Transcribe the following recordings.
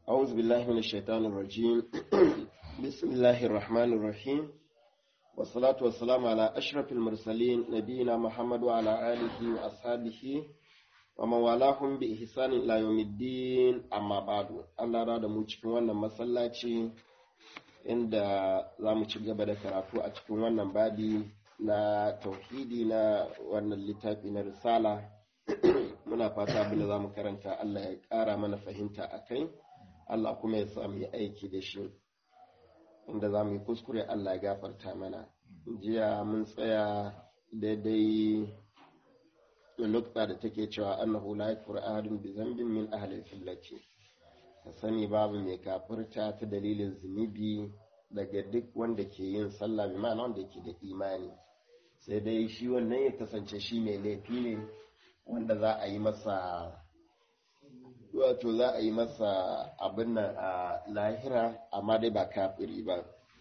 أعوذ بالله من الشيطان الرجيم بسم الله الرحمن الرحيم والصلاة والسلام على أشرف المرسلين نبينا محمد وعلى آله وأصحابه ومن والاهم بإحسان إلى يوم الدين أما بعد الله راد mu cikin wannan masallaci inda za mu ci gaba da karatu a cikin wannan babi na tauhidi na wannan littafi na risala muna fata abin da za mu karanta Allah ya ƙara mana fahimta a kai Allah kuma ya samu yi aiki da shi inda za mu yi kuskure Allah ya gafarta mana jiya mun tsaya daidai nukta da take cewa annahu la yakfur ahadun bi zambin min ahli fillati ka sani babu mai kafirta ta dalilin zunubi daga duk wanda ke yin sallah bi ma'ana wanda ke da imani sai dai shi wannan ya kasance shi mai laifi ne wanda za a yi masa wato za a yi masa abin nan a lahira amma dai ba kafiri ba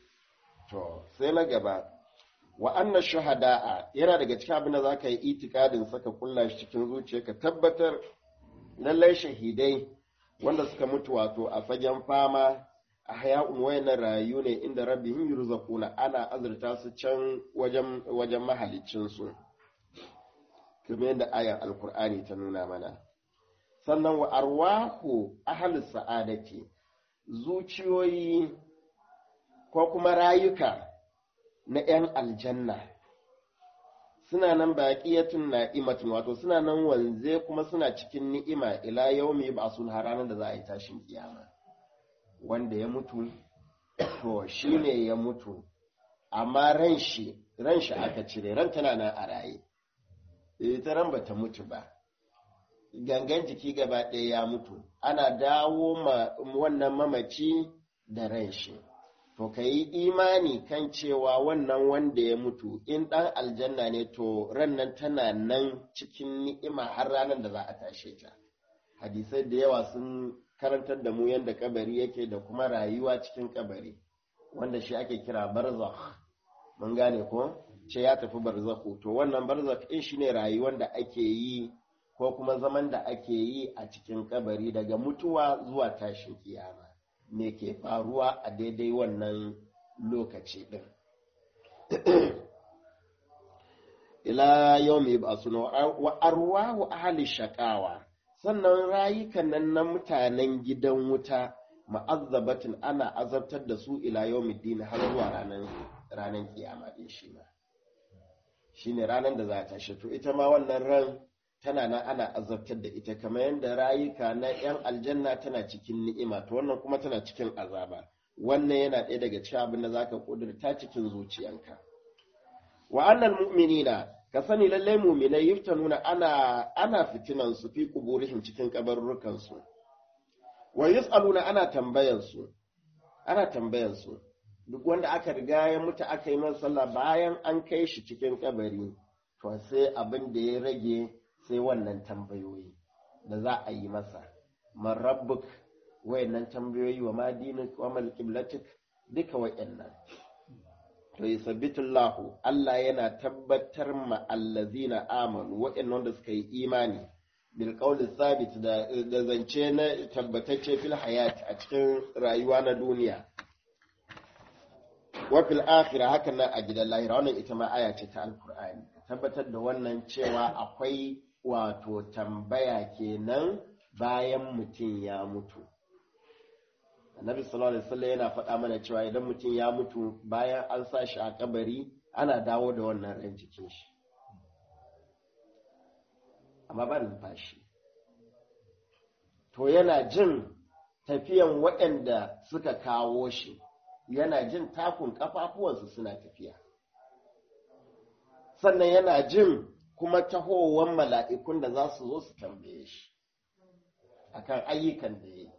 to sai na gaba wa anna shuhada'a yana daga cikin abin da za ka yi itikadin saka kulla shi cikin zuciya ka tabbatar lallai shahidai wanda suka mutu wato a fagen fama a haya'un wayannan rayu ne inda rabbihim yurzaquna ana azurta su can wajen wajen mahalicin su kamar yadda ayan alkur'ani ta nuna mana sannan wa arwahu ahlus sa'adati zuciyoyi ko kuma rayuka na 'yan aljanna suna nan baƙiyatun na'imatun wato suna nan wanze kuma suna cikin ni'ima ila yaumi ba sun ranar da za a yi tashin kiyama wanda ya mutu to shi ne ya mutu amma ran shi ran shi aka cire ran tana nan a raye ita ran bata mutu ba gangan jiki gaba ɗaya ya mutu ana dawo ma wannan mamaci da ran shi to ka yi imani kan cewa wannan wanda ya mutu in ɗan aljanna ne to ran nan tana nan cikin ni'ima har ranar da za a tashe ta hadisai da yawa sun karantar da mu yadda kabari yake da kuma rayuwa cikin kabari wanda shi ake kira barzakh mun gane ko ce ya tafi barzakhu to wannan barzakh din shine rayuwar da ake yi ko kuma zaman da ake yi a cikin kabari daga mutuwa zuwa tashin kiyama me ke faruwa a daidai wannan lokaci din ila yau mai ba suna wa arwa wa ahli shakawa sannan rayukan nan na mutanen gidan wuta ma'azzabatin ana azabtar da su ila yau har zuwa ranar kiyama din shi ma shi ne ranar da za ta shi to ita ma wannan ran tana nan ana azabtar da ita kamar yadda rayuka na 'yan aljanna tana cikin ni'ima to wannan kuma tana cikin azaba wannan yana ɗaya daga cikin abin da zaka kudurta cikin zuciyanka wa annal mu'minina ka sani lallai mu'minai yuftanuna ana ana fitinan su fi kuburihim cikin kabarrukan su wa yus'aluna ana tambayan su ana tambayan su duk wanda aka riga ya mutu aka yi masa sallah bayan an kai shi cikin kabari to sai abin da ya rage sai wannan tambayoyi da za a yi masa man rabbuk wayannan tambayoyi wa ma dinik wa mal qiblatik duka wayannan to yusabbitullahu Allah yana tabbatar ma allazina amanu wayannan da suka yi imani bil qawli thabit da da zance na tabbatacce fil hayat a cikin rayuwa na duniya wa fil akhirah hakan nan a gidan lahira wannan ita ma aya ce ta alqur'ani tabbatar da wannan cewa akwai wato tambaya kenan bayan mutum ya mutu annabi sallallahu alaihi wasallam yana faɗa mana cewa idan mutum ya mutu bayan an sa shi a kabari ana dawo da wannan ran jikin shi amma ba numfashi to yana jin tafiyan waɗanda suka kawo shi yana jin takun ƙafafuwansu suna tafiya sannan yana jin kuma tahowar mala'ikun da za su zo su tambaye shi akan ayyukan da ya yi.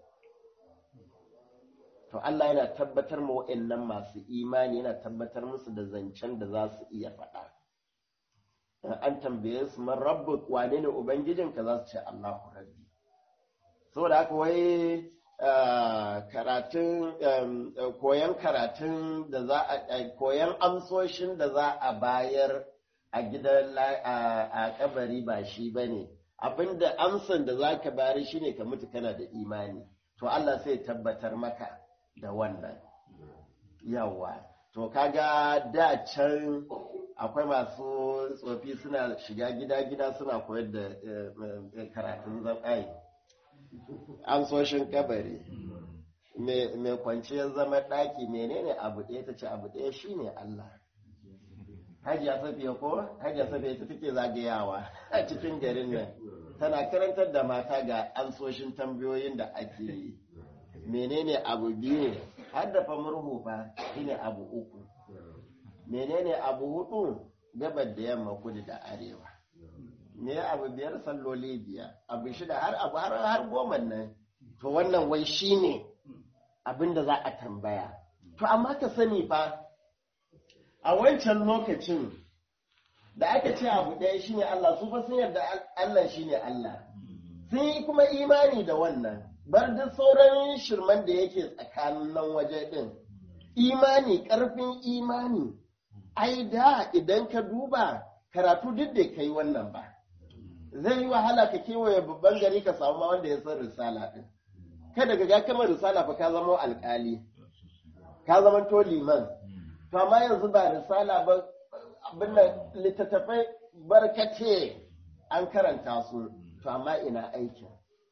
To Allah yana tabbatar ma wa'yannan masu imani yana tabbatar musu da zancen da za su iya faɗa. An tambaye su man rabbu wane ne Ubangijinka za su ce Allahu rabbi. Saboda haka wai karatun koyan karatun da za a koyan amsoshin da za a bayar a gidan a kabari ba shi ba ne abinda amsan da za ka bayar shi ne ka mutu kana da imani to Allah sai tabbatar maka da wannan yawa to kaga da can akwai masu tsofi suna shiga gida-gida suna koyar da karatun zaɓayi an soshin kabari mai kwanciyar zama ɗaki menene abu ɗaya ta ce abu ɗaya shine Allah hajiya safiya ko hajiya safiya ta take zagayawa a cikin garin nan tana karantar da mata ga ansoshin tambayoyin da ake yi menene abu biyu ne har da fa murhu fa shine abu uku menene abu hudu gabar da yamma kudu da arewa me abu biyar salloli biyar abu shida har abu har har goma nan to wannan wai shine abin da za a tambaya to amma ka sani fa a wancan lokacin da aka ce abu ɗaya shine Allah su fa sun yarda Allah shine Allah sun yi kuma imani da wannan bar duk sauran shirman da yake tsakanin nan waje ɗin imani ƙarfin imani ai da idan ka duba karatu duk da kai wannan ba zai yi wahala ka kewaye babban gari ka samu ma wanda ya san risala ɗin kada ka ga kamar risala fa ka zama alƙali ka zama to liman to amma yanzu ba risala ba abin nan littattafai barkace an karanta su to amma ina aikin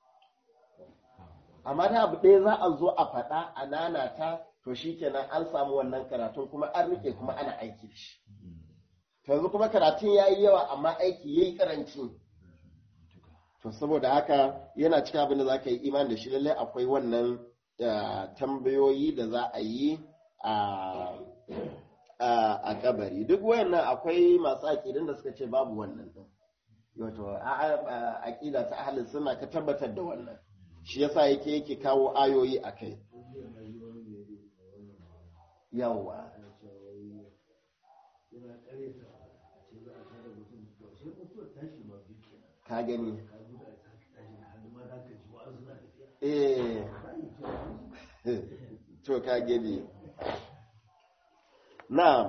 amma da abu ɗaya za a zo a faɗa a nanata to shi kenan an samu wannan karatun kuma an rike kuma ana aiki da shi yanzu kuma karatun ya yi yawa amma aiki ya yi karanci to saboda haka yana cikin abin da za ka yi iman da shi lallai akwai wannan tambayoyi da za a yi a kabari duk wayannan akwai masu aƙidun da suka ce babu wannan din wato aƙida ta ahalin suna ka tabbatar da wannan shi yasa yake yake kawo ayoyi a kai yawwa ka gani eh to ka gani na'am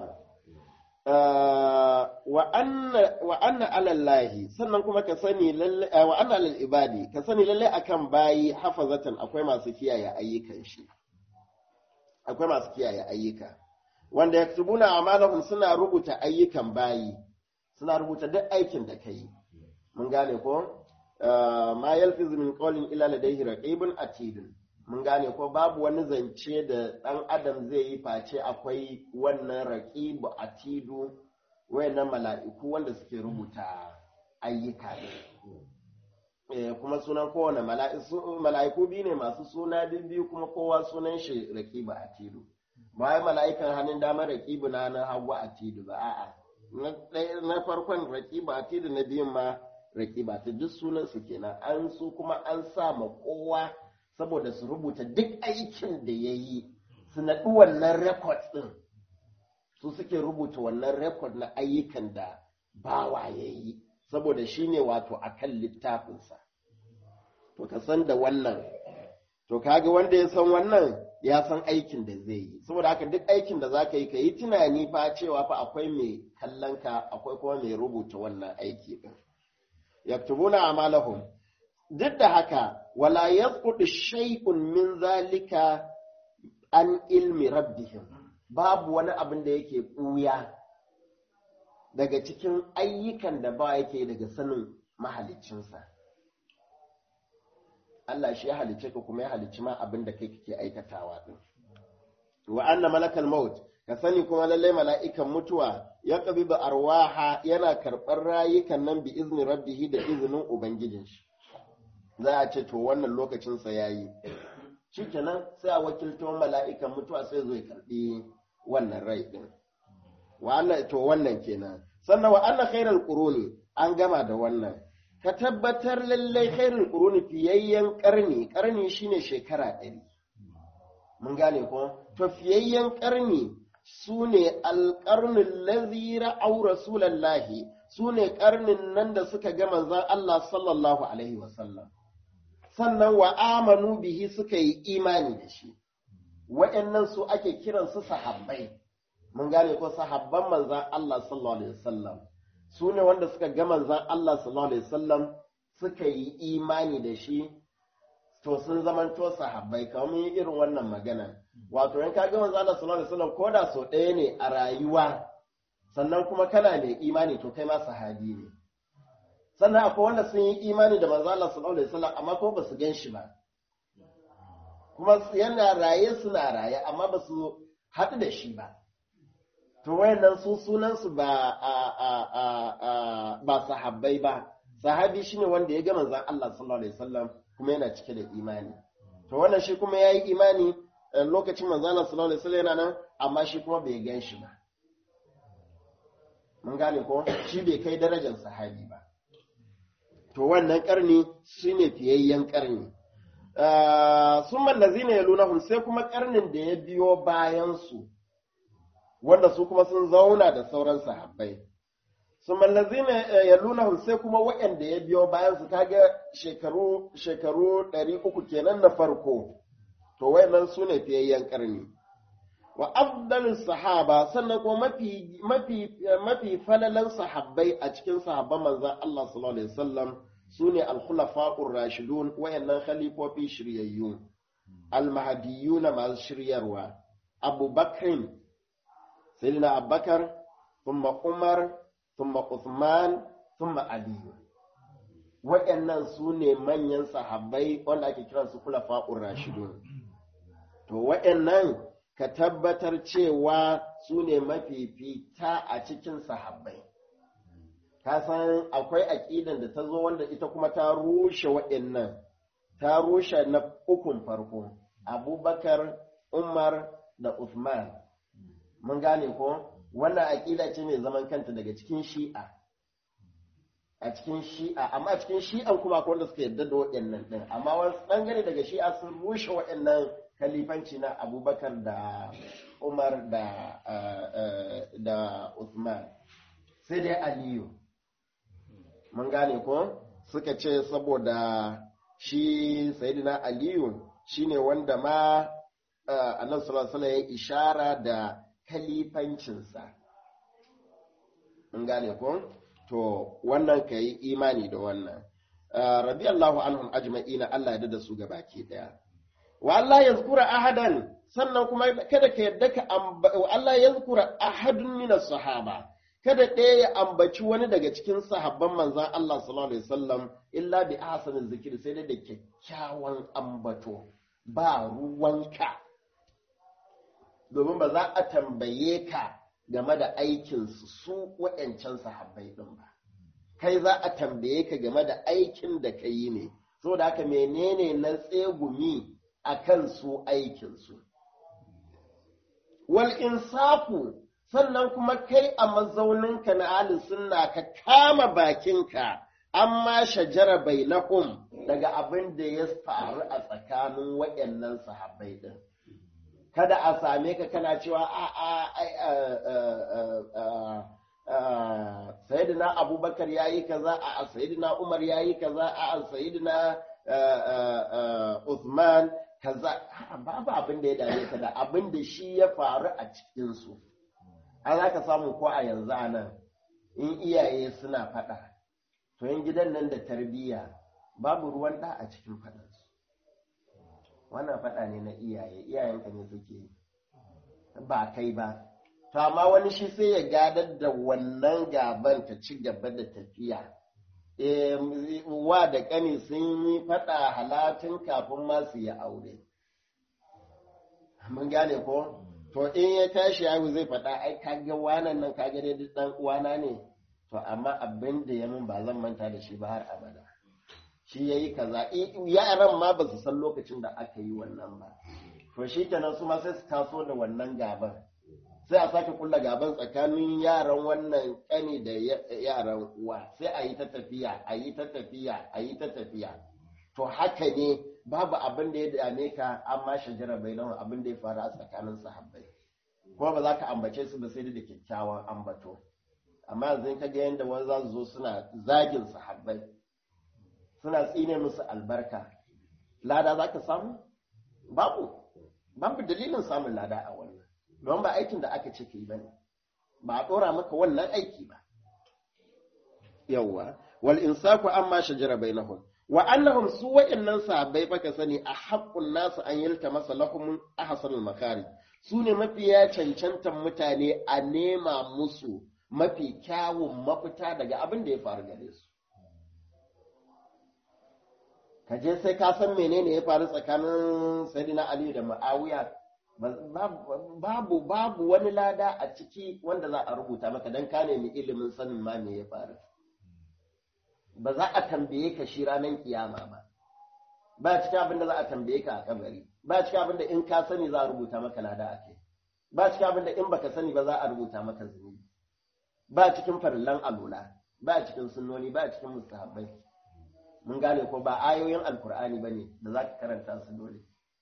wa anna alallahi sannan kuma ka sani lalle wa anna alal ibadi ka sani lalle akan bayi hafazatan akwai masu kiyaye ayyukan shi akwai masu kiyaye ayyuka wanda yaktubuna amalahum suna rubuta ayyukan bayi suna rubuta duk aikin da kai mun gane ko ma yalfizu min qawlin illa ladayhi raqibun atidun mun gane ko babu wani zance da ɗan adam zai yi face akwai wannan raƙibu atidu wayannan mala'iku wanda suke rubuta ayyuka ne kuma sunan kowane mala'iku biyu ne masu suna biyu kuma kowa sunan shi raƙibu atidu ba wai mala'ikan hannun damar raƙibu na na hagu atidu ba a'a na farkon raƙibu atidu na biyun ma raƙibu atidu duk sunan su kenan an su kuma an sa ma kowa saboda su rubuta duk aikin da ya yi su naɗi wannan rekod ɗin su suke rubuta wannan rekod na ayyukan da bawa ya yi saboda shi ne wato a kan littafinsa to ka san da wannan to kaga wanda ya san wannan ya san aikin da zai yi saboda haka duk aikin da za ka yi ka yi tunani fa cewa fa akwai mai kallon ka akwai kuma mai rubuta wannan aiki ɗin yaktubuna amalahum duk da haka wala yasqutu shay'un min zalika an ilmi rabbihim babu wani abin da yake ɓuya daga cikin ayyukan da ba yake daga sanin mahaliccinsa Allah shi ya halicce ka kuma ya halicci ma abin da kai kake aikatawa din wa anna malakal maut ka sani kuma lallai mala'ikan mutuwa ya qabidu arwaha yana karɓar rayukan nan bi izni rabbihi da izinin ubangijin shi za a ce to wannan lokacinsa ya yi shi kenan sai a wakilto mala'ikan mutuwa sai zo ya karɓi wannan rai ɗin wa'annan to wannan kenan sannan wa'annan khairar ƙuruni an gama da wannan ka tabbatar lallai khairar ƙuruni fiyayyen ƙarni ƙarni shine shekara ɗari mun gane ko to fiyayyen ƙarni su ne alƙarnin lazira au rasulallahi su ne ƙarnin nan da suka ga manzan Allah sallallahu alaihi wasallam sannan wa amanu bihi suka yi imani da shi wa'annan su ake kiransu sahabbai mun gane ko sahabban manzan Allah sallallahu alaihi wasallam su ne wanda suka ga manzan Allah sallallahu alaihi wasallam suka yi imani da shi to sun zamanto sahabbai kamar yi irin wannan magana wato in ka ga manzo Allah sallallahu alaihi wasallam ko da so ɗaya ne a rayuwa sannan kuma kana mai imani to kai ma sahabi ne sannan akwai wanda sun yi imani da manzo Allah sallallahu alaihi wasallam amma ko ba su gan shi ba kuma yana raye suna raye amma ba su haɗu da shi ba to wayannan su sunansu ba a, a, a, a, ba sahabbai ba sahabi shine wanda ya ga manzon Allah sallallahu alaihi wasallam kuma yana cike da imani to wannan shi kuma yayi imani lokacin manzon Allah sallallahu alaihi wasallam yana nan amma shi kuma bai gan shi ba mun gane ko shi bai kai darajar sahabi ba to wannan karni shine fiyayyen karni sun mallazi ne ya lunahun sai kuma karnin da ya biyo bayansu wanda su kuma sun zauna da sauran sahabbai sun mallazi ne ya lunahun sai kuma waɗanda ya biyo bayansu kaga shekaru shekaru ɗari uku kenan na farko to wayannan su ne fiyayyen karni wa afdalin sahaba sannan kuma mafi mafi mafi falalan sahabbai a cikin sahabban manzon Allah sallallahu alaihi wasallam su ne alkhulafa'ur rashidun wayannan khalifofi shiryayyu almahdiyuna masu shiryarwa abubakrin sayyidina abubakar thumma umar thumma uthman thumma ali wayannan su ne manyan sahabbai wanda ake kiran su khulafa'ur rashidun to wayannan ka tabbatar cewa su ne mafifita a cikin sahabbai ka san akwai aƙidan da ta zo wanda ita kuma ta rushe waɗannan ta rushe na ukun farko abubakar umar da uthman mun gane ko wannan aƙida ce mai zaman kanta daga cikin shi'a a cikin shi'a amma a cikin shi'an kuma akwai wanda suka yarda da waɗannan ɗin amma wasu ɓangare daga shi'a sun rushe waɗannan kalifanci na abubakar da umar da da uthman sai dai aliyu mun gane ko suka ce saboda shi sayidina aliyu shine wanda ma annabi sallallahu alaihi ya ishara da kalifancinsa mun gane ko to wannan ka yi imani da wannan radiyallahu anhum ajma'ina Allah ya da su gabaki daya wa Allah ya zukura ahadan sannan kuma kada ka yadda ka wa Allah ya zukura ahadun minas sahaba kada ɗaya ya ambaci wani daga cikin sahabban manzan Allah sallallahu alaihi wasallam illa bi ahsanin zikir sai dai da kyakkyawan ambato ba ruwanka domin ba za a tambaye ka game da aikinsu su waɗancan sahabbai ɗin ba kai za a tambaye ka game da aikin da ka yi ne saboda haka menene na tsegumi a kan su aikinsu wal insafu sannan kuma kai a mazauninka na ahli sunna ka kama bakinka amma shajara bainahum daga abin da ya faru a tsakanin waɗannan sahabbai din kada a same ka kana cewa a a sayyidina abubakar ya yi kaza a sayyidina umar ya yi kaza a sayyidina Uthman kaza babu abin da ya dame ka da abin da shi ya faru a cikinsu an za ka samu ko a yanzu a nan in iyaye suna faɗa to yin gidan nan da tarbiyya babu ruwan ɗa a cikin faɗansu wannan faɗa ne na iyaye iyayenka ne suke ba kai ba to amma wani shi sai ya gadar da wannan gaban ta ci gaba da tafiya wa da ƙani sun yi faɗa halatin kafin ma su yi aure mun gane ko to in ya tashi yaro zai faɗa ai kaga wanan nan kaga dai duk dan uwana ne to amma abin da ya min ba zan manta da shi ba har abada shi yayi kaza yaran ma ba su san lokacin da aka yi wannan ba to shi kenan su ma sai su taso da wannan gaban sai a sake kulla gaban tsakanin yaran wannan kani da yaran uwa sai a yi ta tafiya a yi ta tafiya a yi ta tafiya to haka ne babu abin da ya dame ka amma shajara bai nan abin da ya faru a tsakanin sahabbai kuma ba za ka ambace su ba sai da kyakkyawan ambato amma yanzu ka ga yadda wani za su zo suna zagin sahabbai suna tsine musu albarka lada za ka samu babu babu dalilin samun lada a wannan don ba aikin da aka ce ka yi ba ne ba a ɗora maka wannan aiki ba yawwa wal insaku amma shajara bainahum wa annahum su wa'annan sahabbai fa ka sani a haqqun nasu an yalta masa lahum ahsanul makari su ne mafiya cancantan mutane a nema musu mafi kyawun mafita daga abin da ya faru gare su ka je sai ka san menene ya faru tsakanin sayyidina ali da ma'awiya babu babu wani lada a ciki wanda za a rubuta maka dan ka nemi ilimin sanin ma me ya faru ba za a tambaye ka shi ranar kiyama ba ba cikin abin da za a tambaye ka a kabari ba cikin abin da in ka sani za a rubuta maka lada a kai ba cikin abin da in baka sani ba za a rubuta maka zunubi ba cikin farillan alula ba cikin sunnoni ba cikin mustahabbai mun gane ko ba ayoyin alkur'ani ba ne da za ka karanta su dole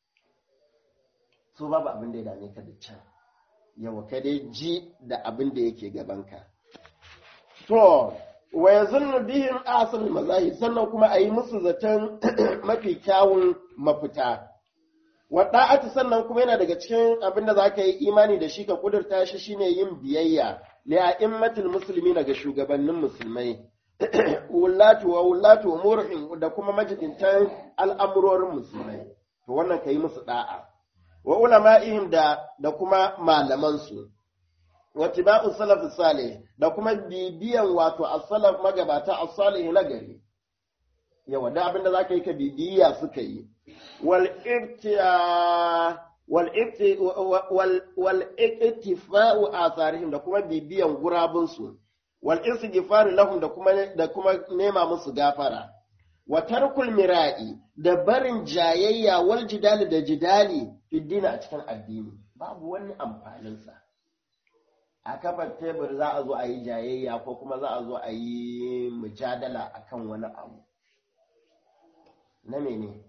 su babu abin da ya dame ka da can yawa ka dai ji da abin da yake gabanka to wa yazunnu bihim asal mazahi sannan kuma a yi musu zaton mafi kyawun mafita wa da'atu sannan kuma yana daga cikin abin da zaka yi imani da shi ka kudurta shi shine yin biyayya li a'immatil muslimin ga shugabannin musulmai wulatu wa wulatu umurihim da kuma majidintan al'amurorin musulmai to wannan kai musu da'a wa ulama'ihim da da kuma malaman su wa tiba'u salaf salih da kuma bibiyan wato as-salaf magabata as-salih na gari yawa da abinda zaka yi ka bibiya suka yi wal ibtiya wal ibti wal wal iktifa'u atharihim da kuma bibiyan gurabun su wal istighfar lahum da kuma da kuma nema musu gafara wa tarkul mira'i da barin jayayya wal jidali da jidali fiddina a cikin addini babu wani amfanin sa a kafar tebur za a zo a yi jayayya ko kuma za a zo a yi mujadala akan wani abu na mene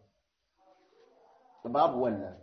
babu wannan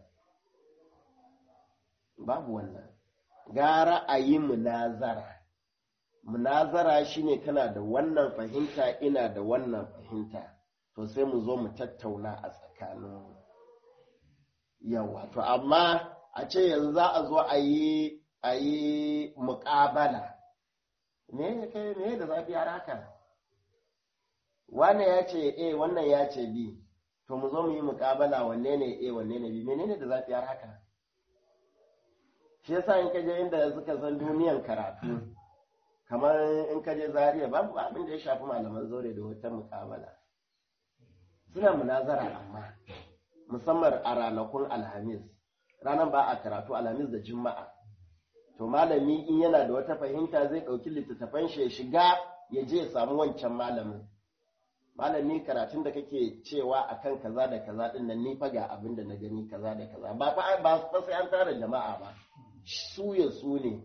babu wannan gara a yi munazara munazara shine kana da wannan fahimta ina da wannan fahimta to sai mu zo mu tattauna a tsakanin yawa to amma a ce yanzu za a zo a yi a yi muƙabala me kai me da zafi har haka wannan ya ce a wannan ya ce b to mu zo mu yi muƙabala wanne ne a wanne ne b menene da zafi har haka shi yasa in ka je inda suka san duniyan karatu kamar in ka je Zariya babu abin da ya shafi malaman zaure da wata muƙabala suna munazara amma musamman a ranakun alhamis ranar ba a karatu alhamis da juma'a to malami in yana da wata fahimta zai ɗauki littattafan shi ya shiga ya je ya samu wancan malamin malami karatun da kake cewa akan kaza da kaza din nan ni fa ga abin da na gani kaza da kaza ba fa ba sai an tara jama'a ba su ya su ne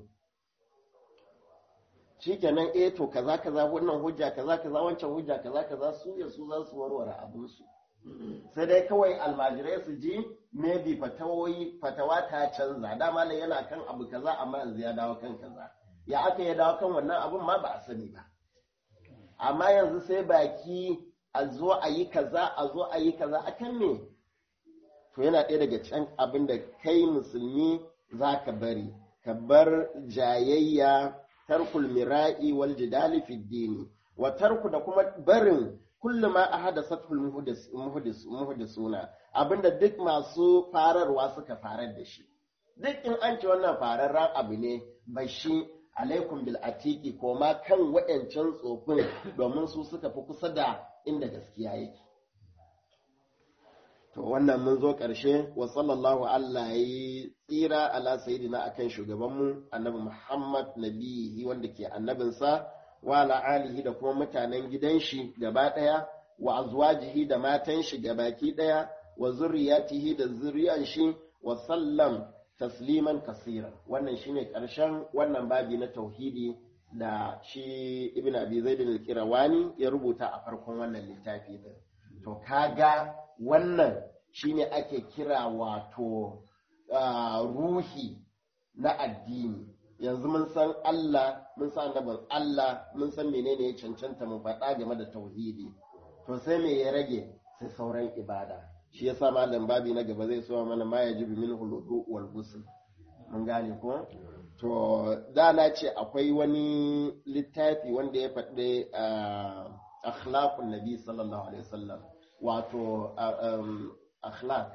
shikenan eh to kaza kaza wannan hujja kaza kaza wancan hujja kaza kaza su ya su za su warware abin su sai dai kawai almajirai su ji maybe fatawoyi fatawa ta canza dama ne yana kan abu kaza amma yanzu ya dawo kan kaza ya aka ya dawo kan wannan abun ma ba a sani ba amma yanzu sai baki a zo a yi kaza a zo a yi kaza akan me to yana ɗaya daga can abin da kai musulmi za ka bari ka bar jayayya tarkul mira'i wal jidali fi dini wa tarku da kuma barin kullu ma ahadathul muhdis muhdisuna abinda duk masu fararwa suka farar da shi duk in an ce wannan fararren abu ne bashi alaikum bil atiki ko ma kan waɗancan tsofin domin su suka fi kusa da inda gaskiya yake to wannan mun zo ƙarshe wa sallallahu Allah ya yi tsira ala sayidina akan shugabanmu annabi Muhammad nabihi wanda ke annabinsa wa ala alihi da kuma mutanen gidan shi gaba ɗaya wa azwajihi da matan shi gabaki ɗaya wa zurriyatihi da zuriyan shi wa sallam tasliman kasira wannan shine ƙarshen wannan babi na tauhidi da shi ibn abi zaid al-qirawani ya rubuta a farkon wannan littafi din to kaga wannan shine ake kira wato ruhi na addini yanzu mun san Allah mun san annabin Allah mun san menene ya cancanta mu faɗa game da tauhidi to sai me ya rage sai sauran ibada shi yasa malam babi na gaba zai so mana ma yajibu min huludu wal ghusl mun gane ko to da na ce akwai wani littafi wanda ya faɗi akhlaqun nabi sallallahu alaihi wasallam wato akhlaq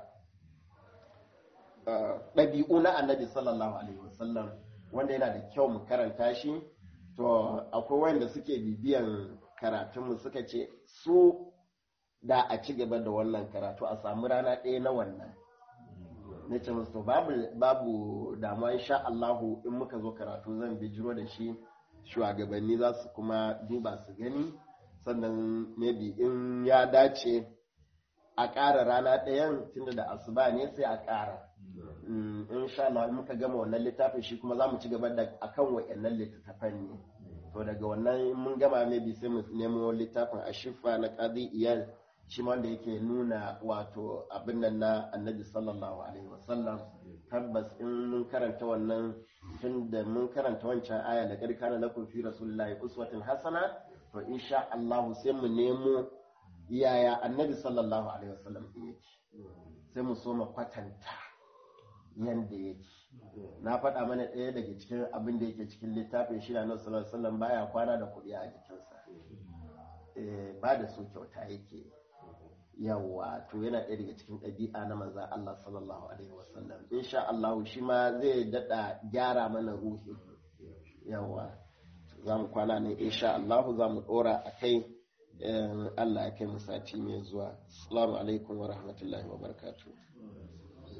ɗabi'u na annabi sallallahu alaihi wasallam wanda yana da kyau mu karanta shi to akwai wanda suke bibiyan karatunmu suka ce su da a ci gaba da wannan karatu a samu rana ɗaya na wannan na ce musu to babu babu damuwa insha Allahu in muka zo karatu zan bijiro da shi shugabanni za su kuma duba su gani sannan maybe in ya dace a ƙara rana ɗayan tunda da asuba ne sai a ƙara in sha Allah in muka gama wannan littafin shi kuma za mu ci gaba da akan wa'annan littattafan ne to daga wannan mun gama maybe sai mu nemo littafin a shifa na qadi iyal shi wanda yake nuna wato abin nan na annabi sallallahu alaihi wasallam tabbas in mun karanta wannan tun da mun karanta wancan aya da qad kana lakum fi rasulillahi uswatun hasana to insha Allah sai mu nemo yaya annabi sallallahu alaihi wasallam yake sai mu so mu kwatanta yanda yake na faɗa mana ɗaya daga cikin abin da yake cikin littafin shi na sallallahu alaihi wasallam baya kwana da kuɗi a jikinsa ba da su kyauta yake yawa to yana ɗaya daga cikin ɗabi'a na manzan Allah sallallahu alaihi wasallam insha Allah shi ma zai daɗa gyara mana ruhi yawa za mu kwana ne insha Allah za mu ɗora a kai Allah ya kai mu sati mai zuwa assalamu alaikum wa rahmatullahi wa barakatuh